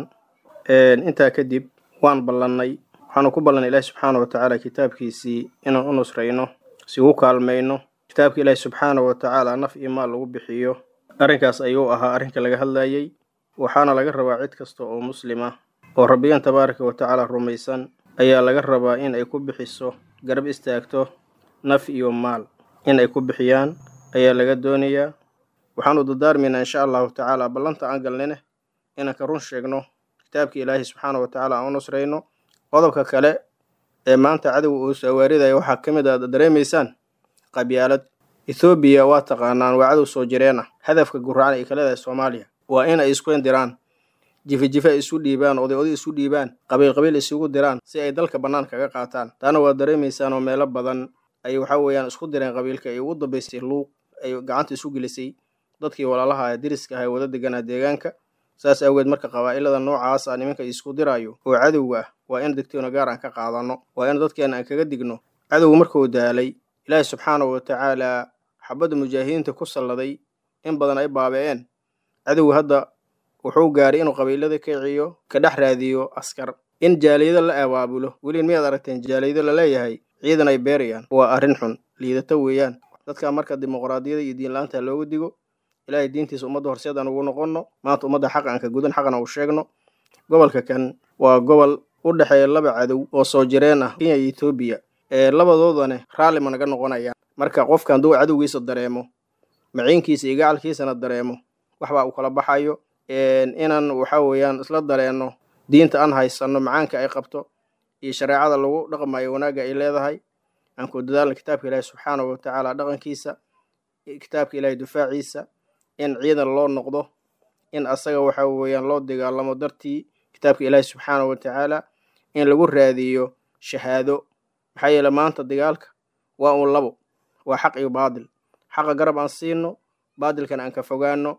intaa kadib waan ballannay waxaanu ku ballanay ilaahi subxaana wa tacaala kitaabkiisii inaan u nusrayno si ugu kaalmayno kitaabka ilaahi subxaana wa tacaala naf iyo maal lagu bixiyo arrinkaas ayuu ahaa arrinka laga hadlayey waxaana laga rabaa cid kasta oo muslima oo rabbigan tabaaraka wa tacaala rumaysan ayaa laga rabaa in ay ku bixiso garab istaagto naf iyo maal in ay ku bixiyaan ayaa laga doonayaa waxaanu dardaarmaynaa insha allahu tacaala ballanta aan galnine inaan ka run sheegno kitaabka ilaahi subxaana wa tacaala aan u nusrayno qodobka kale ee maanta cadowga uu sawaaridaya waxaa ka mid a dareemaysaan qabyaalad ethoobiya waa taqaanaan waa cadow soo jireen ah hadafka guracan ay ka leedahay soomaaliya waa in ay isku indiraan jifi jife ay isu dhiibaan oday oday isu dhiibaan qabiil qabiil isugu diraan si ay dalka bannaan kaga qaataan taana waa dareemaysaan oo meelo badan ay waxa weeyaan isku direen qabiilka ay ugu dambaysay luuq ay gacanta isu gelisay dadkii walaalaha ee deriska ah ee wada deganaa deegaanka saas awgeed marka qabaa'ilada noocaas ah nimanka isku diraayo oo cadowga ah waa in degtoona gaar aan ka qaadanno waa in dadkeena aan kaga digno cadowga markuu daalay ilaahi subxaanahu wa tacaala xabadda mujaahidiinta ku salladay in badan ay baabe'een cadowga hadda wuxuu gaaray inuu qabiilada kiciyo ka dhex raadiyo askar in jaaliyado la abaabulo weliin miyaad aragteen jaaliyado laleeyahay ciidan ay beerayaan waa arrin xun liidato weeyaan dadka marka dimuqraadiyada iyo diinla-aanta looga digo ilaahay diintiisa ummadda horseed aan ugu noqonno maanta ummadda xaq aan ka gudan xaqna uu sheegno gobolka kan waa gobol u dhexeeya laba cadow oo soo jireen ah kenya iyo etoobiya ee labadoodane raalli ma naga noqonayaan marka qofka hadduu cadowgiisa dareemo maciinkiisa iyo gacalkiisana dareemo waxbaa uu kala baxayo inaan waxa weeyaan isla dareenno diinta aan haysanno macaanka ay qabto iyo shareecada lagu dhaqmayo wanaagga ay leedahay aan ku dadaalna kitaabka ilaahi subxaanahu wa tacaala dhaqankiisa kitaabka ilaahi dufaaciisa in ciidan loo noqdo in asaga waxa weeyaan loo dagaalamo dartii kitaabka ilaahi subxaanahu wa tacaala in lagu raadiyo shahaado maxaa yeele maanta dagaalka waa uun labo waa xaq iyo baadil xaqa garab aan siino baadilkana aan ka fogaano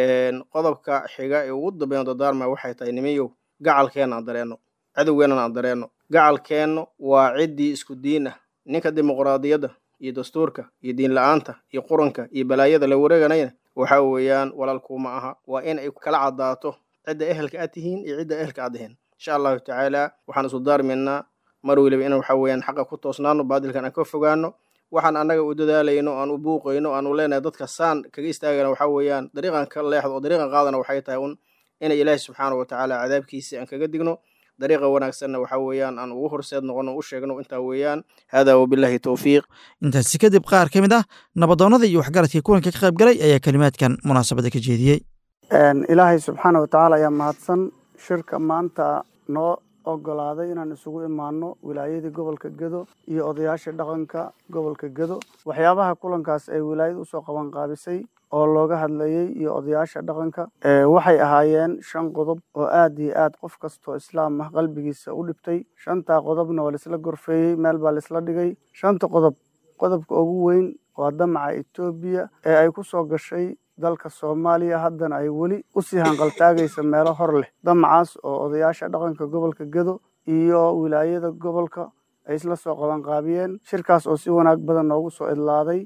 qodobka xiga ee ugu dambeyn dadaarma waxay tahay nimayow gacalkeenna aan dareenno cadowgeennana aan dareenno gacalkeennu waa ciddii isku diin ah ninka dimuqraadiyadda iyo dastuurka iyo diin la-aanta iyo quranka iyo balaayada la wareeganayna waxa weeyaan walaalkuuma aha waa in ay kala caddaato cidda ehelka aad tihiin iyo cidda ehelka aad ahayn insha allahu tacaala waxaan isu daarmaynaa mar weliba in waxa weeyaan xaqa ku toosnaano baadilkan aan ka fogaano waxaan annaga u dadaalayno aan u buuqayno aan u leenahay dadka saan kaga istaagana waxa weeyaan dariiqan ka leexdo oo dariiqan qaadana waxay tahay un inay ilaahi subxaana wa tacaala cadaabkiisa aan kaga digno dariiqa wanaagsanna waxa weeyaan aan ugu horseed noqono u sheegno intaa weeyaan hada wabillahi towfiiq intaasi kadib qaar ka mid ah nabadoonnada iyo waxgaradkii kulanka ka qayb galay ayaa kelimaadkan munaasabadda ka jeediyey ilaahay subxaana wa tacaala ayaa mahadsan shirka maanta noo ogolaaday inaan isugu imaano wilaayadii gobolka gedo iyo odayaasha dhaqanka gobolka gedo waxyaabaha kulankaas ay wilaayada usoo qaban qaabisay oo looga hadlayey iyo odayaasha dhaqanka waxay ahaayeen shan qodob oo aad iyo aad qof kastoo islaam ah qalbigiisa u dhibtay shantaa qodobna waa laisla gorfeeyey meel baa laisla dhigay shanta qodob qodobka ugu weyn waa damaca etoobiya ee ay ku soo gashay dalka soomaaliya haddana ay weli usii hanqaltaagaysa meelo hor leh damacaas oo odayaasha dhaqanka gobolka gedo iyo wilaayada gobolka ay isla soo qabanqaabiyeen shirkaas oo si wanaag badan noogu soo idlaaday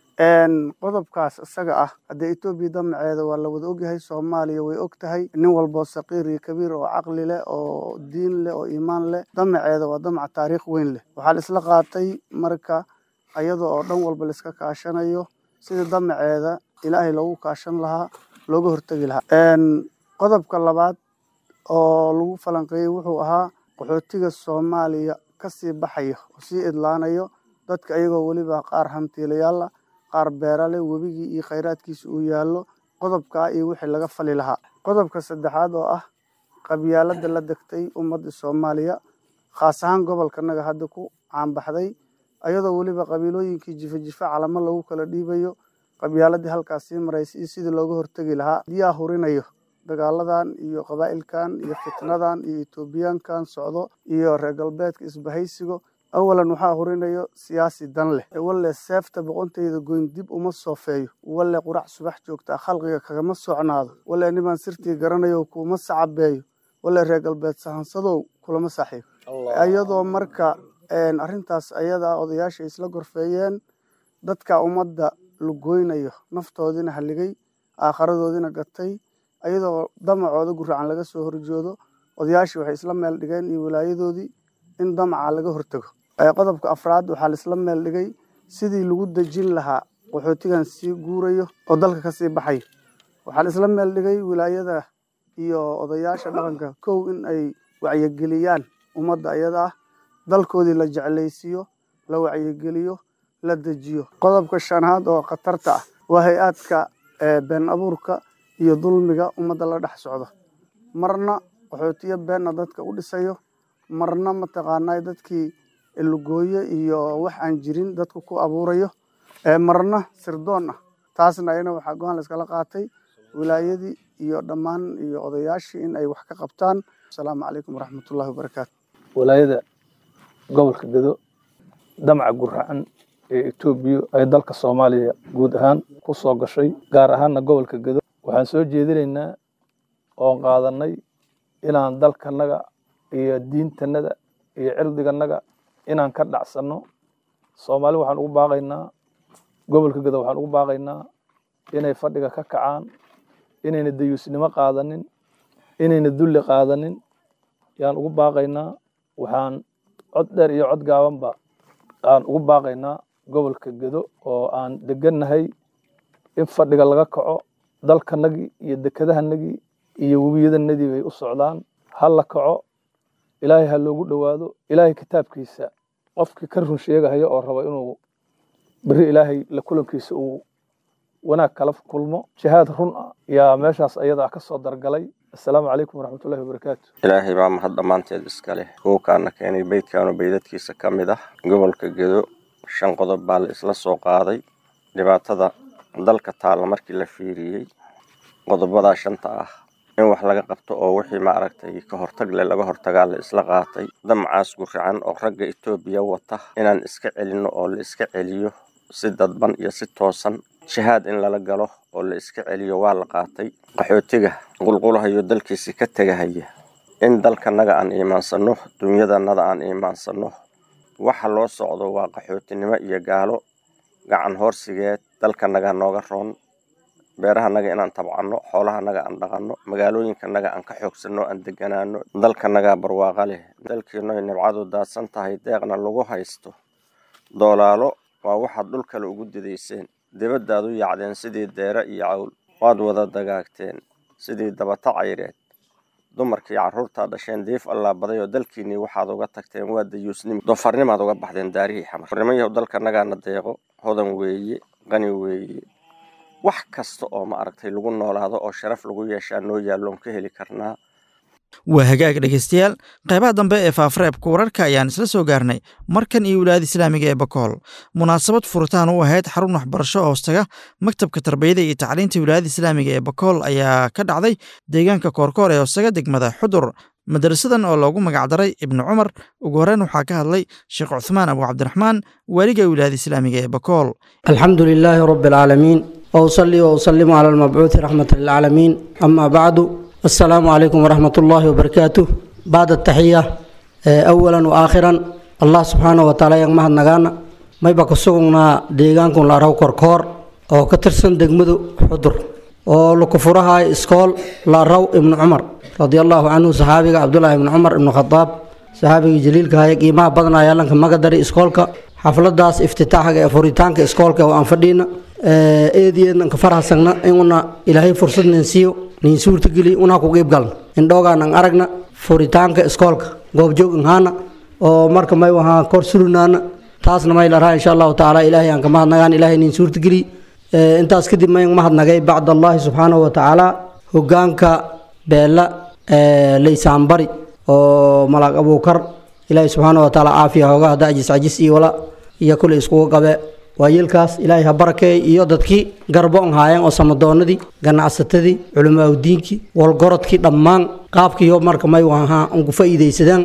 qodobkaas isaga ah haddee etoobiya damaceeda waa la wada ogyahay soomaaliya way og tahay nin walboo saqiir iyo kabiir oo caqli leh oo diin leh oo iimaan leh damaceeda waa damac taariikh weyn leh waxaa la isla qaatay marka iyada oo dhan walba laiska kaashanayo sida damaceeda ilaahay loogu kaashan lahaa looga hortegi lahaa qodobka labaad oo lagu falanqeeyey wuxuu ahaa qaxootiga soomaaliya ka sii baxayo oo sii idlaanayo dadka iyagoo weliba qaar hantiilayaala qaar beerale webigii iyo khayraadkiisa uu yaallo qodobkaa iyo wixii laga fali lahaa qodobka saddexaad oo ah qabyaalada la degtay ummadda soomaaliya khaas ahaan gobolkanaga hadda ku caanbaxday ayadoo weliba qabiilooyinkii jifa jifa calamo lagu kala dhiibayo qabyaaladii halkaas sii maraysa iyo sidii looga hortegi lahaa yaa hurinayo dagaaladan iyo qabaa'ilkan iyo fitnadan iyo etoobiyaankan socdo iyo reer galbeedka isbahaysigo awalan waxaa hurinayo siyaasi dan leh walle seefta boqontayda goyn dib uma soofeeyo walle qurac subax joogtaa khalqiga kagama socnaado walle nimaan sirtii garanayo kuma sacabeeyo walle reer galbeed sahansadow kulama saaxiib iyadoo marka arrintaas ayadaa odayaasha isla gorfeeyeen dadka ummadda lugoynayo naftoodiina haligay aakharadoodiina gatay ayadoo damacooda guracan laga soo horjoodo odayaashii waxay isla meel dhigeen iyo walaayadoodii in damaca laga hortago qodobka afraad waxaa laisla meel dhigay sidii lagu dejin lahaa qaxootigan sii guurayo oo dalka kasii baxayo waxaa laisla meel dhigay wilaayada iyo odayaasha dhaqanka kow in ay wacyigeliyaan ummadda ayada ah dalkoodii la jeclaysiiyo la wacyigeliyo la dejiyo qodobka shanaad oo khatarta ah waa hay-aadka been abuurka iyo dulmiga ummadda la dhex socdo marna qaxootiyo beenna dadka u dhisayo marna mataqaanaa dadkii lugooye iyo wax aan jirin dadku ku abuurayo marna sirdoon ah taasna ayana waxaa go-aan layskala qaatay wilaayadii iyo dhammaan iyo odayaashii in ay wax ka qabtaan asalaamu calaykum waraxmatullahi wabarakaatu walaayada gobolka gedo damaca guracan ee etoobiya ay dalka soomaaliya guud ahaan ku soo gashay gaar ahaanna gobolka gedo waxaan soo jeedinaynaa oon qaadanay inaan dalkanaga iyo diintanada iyo cirdiganaga inaan ka dhacsanno soomaali waxaan ugu baaqaynaa gobolka gedo waxaan ugu baaqaynaa inay fadhiga ka kacaan inayna dayuusnimo qaadanin inayna dulli qaadanin yaan ugu baaqaynaa waxaan cod dheer iyo cod gaabanba aan ugu baaqaynaa gobolka gedo oo aan degannahay in fadhiga laga kaco dalkanagii iyo dekadahanagii iyo webiyadanadii bay u socdaan ha la kaco ilaahay ha loogu dhowaado ilaahay kitaabkiisa qofkii ka run sheegahaya oo raba inuu beri ilaahay la kulankiisa uu wanaag kala kulmo shahaad run ah yaa meeshaas ayadaa ka soo dargalay assalaamu calaykum waraxmatullahi wabarakaatu ilaahay baa mahad dhammaanteed iska leh kuwakaana keenay beydkaanu beydadkiisa ka mid ah gobolka gedo shan qodob baa la isla soo qaaday dhibaatada dalka taalla markii la fiiriyey qodobadaa shanta ah in wax laga qabto oo wixii maaragtay ka hortag leh laga hortagaa la isla qaatay damacaas guracan oo ragga etoobiya wata inaan iska celinno oo la iska celiyo si dadban iyo si toosan shahaad in lala galo oo la iska celiyo waa la qaatay qaxootiga qulqulahayo dalkiisi ka tegahaya in dalkanaga aan iimaansanno dunyadanada aan iimaansanno waxa loo socdo waa qaxootinimo iyo gaalo gacan hoorsigeed dalkanaga nooga roon beerahanaga inaan tabcanno xoolahanaga aan dhaqanno magaalooyinkanaga aan ka xoogsanno aan deganaano dalkanaga barwaaqa leh dalkiinoy nibcadu daadsan tahay deeqna lagu haysto doolaalo waa waxaad dhul kale ugu didayseen dibaddaad u yacdeen sidii deere iyo cawl waad wada dagaagteen sidii dabata cayreed dumarkii carruurtaa dhasheen diif allaa baday oo dalkiinnii waxaad uga tagteen waa dayuusnimo doofarnimaad uga baxdeen daarihii xamar rimayahu dalkanagaana deeqo hodan weeye qani weeye wax kasta oo ma aragtay lagu noolaado oo sharaf lagu yeeshaa noo yaalloon ka heli karnaa waa hagaag dhegaystayaal qaybaha dambe ee faafareebka wararka ayaan isla soo gaarnay markan iyo wilaayada islaamiga ee bakool munaasabad furitaan u ahayd xarun waxbarasho oo hoostaga maktabka tarbiyada iyo tacliinta wilaayada islaamiga ee bakool ayaa ka dhacday deegaanka koorkoor ee hoostaga degmada xudur madarasadan oo loogu magacdaray ibnu cumar ugu horreyn waxaa ka hadlay sheekh cuthmaan abu cabdiraxmaan waaliga wilaayada islaamiga ee bakool alxamdu lilaahi rabi alcaalamiin wausalli wausalimu cala almabcuuthi raxmata lilcaalamiin ama bacdu السلام عليكم ورحمة الله وبركاته بعد التحية أولا وآخرا الله سبحانه وتعالى yang mahad nagaana mayba ka sugnaa deegaankan la araw korkoor oo ka tirsan degmadu xudur oo laku furahay iskool la araw ibnu cumar radia allahu canhu saxaabiga cabdulaahi ibnu cumar ibnu khadaab saxaabigii jaliilka haya qiimaha badanaya lanka magadari iskoolka xafladaas iftitaaxga ee furitaanka iskoolka oo aan fadhiina eediyeednan ka farhasagna inuna ilaahay fursad nin siiyo nin suurtageli unaa ku qiib galna indhoogaan an aragna furitaanka iskoolka goobjoog inhaana oo marka may wahaan kor surinaana taasna may laraa insha allahu tacaala ilaahay aan ka mahadnagaan ilaahay nin suurtageli intaas kadib may mahadnagay bacd allahi subxaanahu watacaala hogaanka beela laysaanbari oo malaag abuukar ilaahay subxaanahu watacaala caafiya hoogaha dajis cajis iyo wala iyo kule iskugu qabe waayeelkaas ilaahay ha barakeey iyo dadkii garboon haayeen oo samadoonadii ganacsatadii culimaaudiinkii walgorodkii dhammaan qaabkiiyo marka may wahaa unku faa'iidaysadeen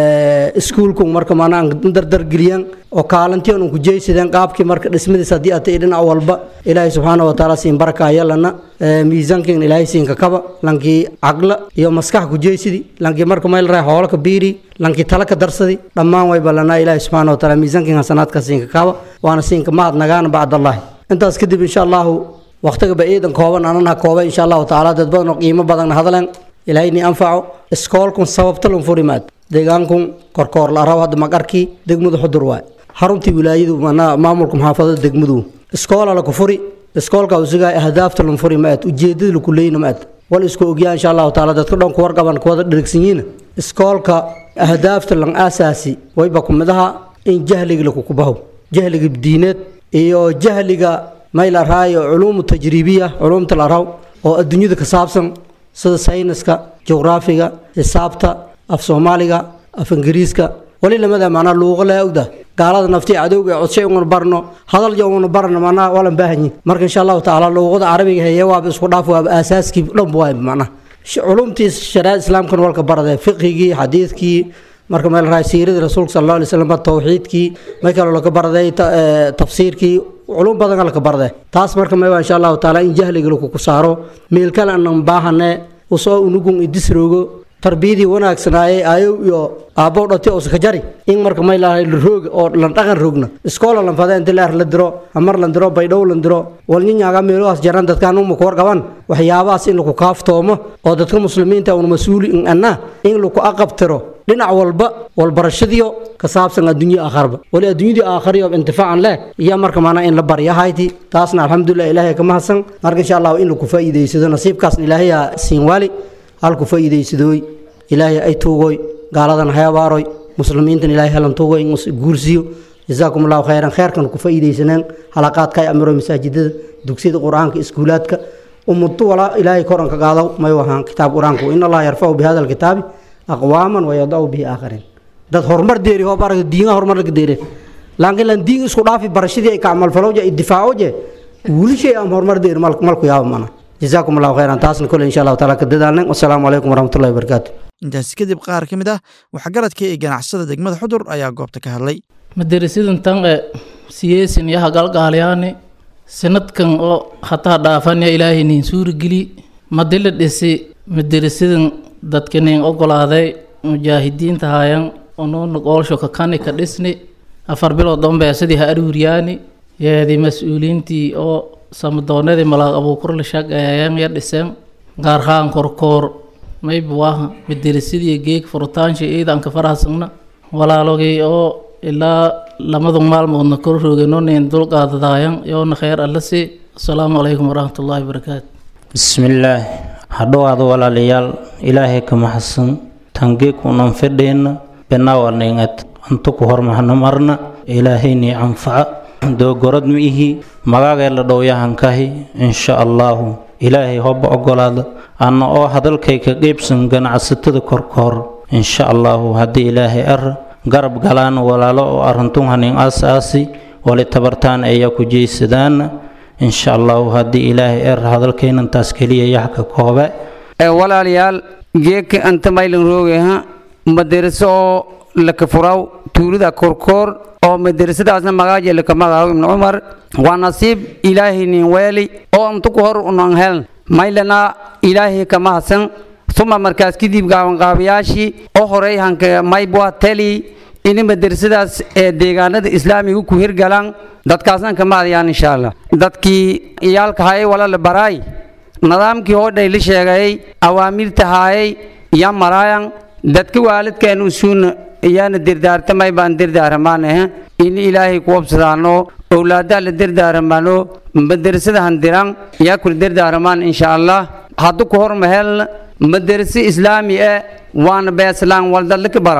iskuulku marka maanaa dardargeliyeen oo kaalintii unku jeysadeen qaabkii marka dhismadiis haddii atay dhinac walba ilaahay subxaana watacaala siin barakaaya lana miisaankiin ilaahay siinka kaba lankii caqla iyo maskax ku jeysidi lankii marka may laraa hoolaka biiri lankii tala ka darsadi dhammaan way ballanaa ilaahay subxaana watacaala miisaankiin hasanaadka siinka kaba waana siinka mahad nagaan bacdallahi intaas kadib insha allahu waqtiga ba ciidan kooban anana koobay insha allahu tacaala dad badan oo qiimo badanna hadleen ilaahay ni anfaco iskoolkun sababta lan furimaad deegaankun korkoor la araw hadda maqarkii degmadu xudur waay xaruntii wilaayadu manaa maamulka muxaafadada degmadu iskoola la ku furi iskoolka usigaa ahdaafta lan furi maad ujeedada laku leeyna maad wal isku ogyaa insha allahu tacaala dadka dhan ku warqaban kuwada dhirigsan yihiin iskoolka ahdaafta lan aasaasi wayba kumidaha in jahliga lakukubaho jahliga diineed iyo jahliga may la raayo culuumu tajriibiya culuumta la raw oo adduunyada ka saabsan sida sayniska juqraafiga xisaabta af soomaaliga af ingiriiska wali lamada macnaa luuqa laa ogda gaalada naftii cadowga ee codshay unguna barno hadal yo unguna barno macnaa walan baahanyin marka insha allahu tacaala luuqada carabiga heye waaba isku dhaaf waaba aasaaskii dhanba waay macnaa culumtii shariicada islaamkana walka barade fiqhigii xadiidkii marka meel raay siiradii rasuulka sal allahu alay slam tawxiidkii may kaloo laga baraday tafsiirkii culum badan laka barade taas marka may waa insha allahu tacaala in jahliga lakuku saaro meel kale anan baahane usoo unugun idisroogo tarbiyadii wanaagsanaaye aayow iyo aabbow dhati oo saka jari in marka may lahay la rooga oo lan dhaqan roogna iskoola lan fada inta leer la diro amar lan diro baydhow lan diro walnyanyaaga meelohaas jaran dadkaan uma ku warqaban waxyaabahaas in laku kaaftoomo oo dadka muslimiinta un mas-uuli in anna in laku aqabtiro dhinac walba walbarashadiyo ka saabsan adduunyo aakharba wali adduunyadii aakhariyo intifaacan leh iyo marka maanaa in la baryahayti taasna alxamdulilah ilaahay ka mahadsan marka insha allahu in laku faa'iidaysado nasiibkaasna ilaahayaa siin waali halku faa'iidaysadooy ilaahay ay tuugoy gaaladan hayabaaroy muslimiintan ilaahay helan tuugoy guursiyo jazaakum allahu khayran kheerkan ku faa'iidaysaneen halaqaadka ay amiro masaajidada dugsiyada qur-aanka iskuulaadka ummaddu walaa ilaahay koranka qaado may wahaan kitaab qur-aanku in allaha yarfacu bihada alkitaabi aqwaaman wayadacu bihi aakhariin dad horumar deeri hoob arag diinga horumar laga deere laakiin lan diin isku dhaafi barashadii ay ka camalfalowje ay difaacoje weli shay am horumar deeri malku yaaba mana jazaakum allahu khayran taasna kole insha allahu taala ka dadaalnay wasalaamu calaykum waraxmatullahi wabarakaatu intaasi kadib qaar ka mid ah waxgaradka ee ganacsada degmada xudur ayaa goobta ka hadlay madarasidan tan e siyeesin yaha galgaalyaani sanadkan oo hataa dhaafanya ilaahay nin suurigeli madila dhisi madarasidan dadka nin ogolaaday mujaahidiinta haayan onuuna goolsho kakani ka dhisni afar bilood dambeesadii ha aruuriyaani yeedi mas-uuliintii oo samadoonadii malaaq abuukur la shaqeeyeen ya dhiseen gaarhaan korkoor mayba waaha madarasadii geeg furutaansha ciidanka farahasagna walaalogii oo ilaa lamadu maalmoodna kor roogenonin dulqaadadaayan yoona kheyr alla si asalaamu calaykum waraxmatullaahi wabarakaatu bismillaah hadhowaada walaalayaal ilaahay ka maxadsan tangeekunan fedheenna benaawaningad antu ku hormahna marna ilaahaynii anfaca doogorad ma ihi magaagee la dhowyahankahi insha allaahu ilaahay hoba ogolaada anna oo hadalkay ka qeybsan ganacsatada korkoor insha allaahu haddii ilaahay ar garab galaan walaalo oo arintun hanin aas-aasi wali tabartaan ayaa ku jeysadaana insha allaahu haddii ilaahay er hadalkaynantaas keliya yaxka koobe walaalayaal geeka anta maylan roogaha madaraso oo laka furaw tuulida korkoor oo madarasadaasna magaaja laka magaco ibnu cumar waa nasiib ilaahay nin weeli oo antu ku hor unan heln maylana ilaahay kama hasan uma markaas kadib gaabanqaabayaashii oo horey hanka maybwa teli ini madarasadaas ee deegaanada islaamiga ku hirgalaan dadkaasna kama hadayaan insha allah dadkii iyaalka hayay wala la baraay nidaamkii hoodhay la sheegayay awaamirta haayay ya maraayan dadka waalidkeen usuuna iyaana dirdaartamay baan dirdaaramaanahe in ilaahay ku wabsadaano owlaadaa la dirdaaramaano madarasada handiran yaa kula dirdaaramaan insha allah haddu ku hormahel madarase islaami e waana beeslaan waldadlaka baraw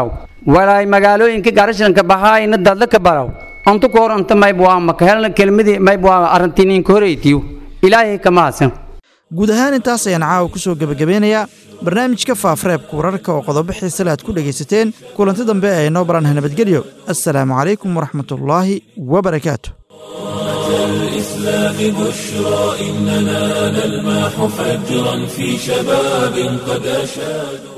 walaay magaalooyinka garashanka bahaayna dadla ka baraw antu koor anta mayb waa maka helna kelmadii mayb waa arintiniinka horeytiyo ilaahay kama hasan guud ahaan intaas ayaan caawa ku soo gebagabeynayaa barnaamijka faafreebka wararka oo qodobo xiisale aad ku dhegaysateen kulanti dambe ee noo baranha nabadgelyo assalaamu calaykum waraxmatullaahi wabarakaatu الإسلام بشرى إننا نلمح فجرا في شباب قد أشادوا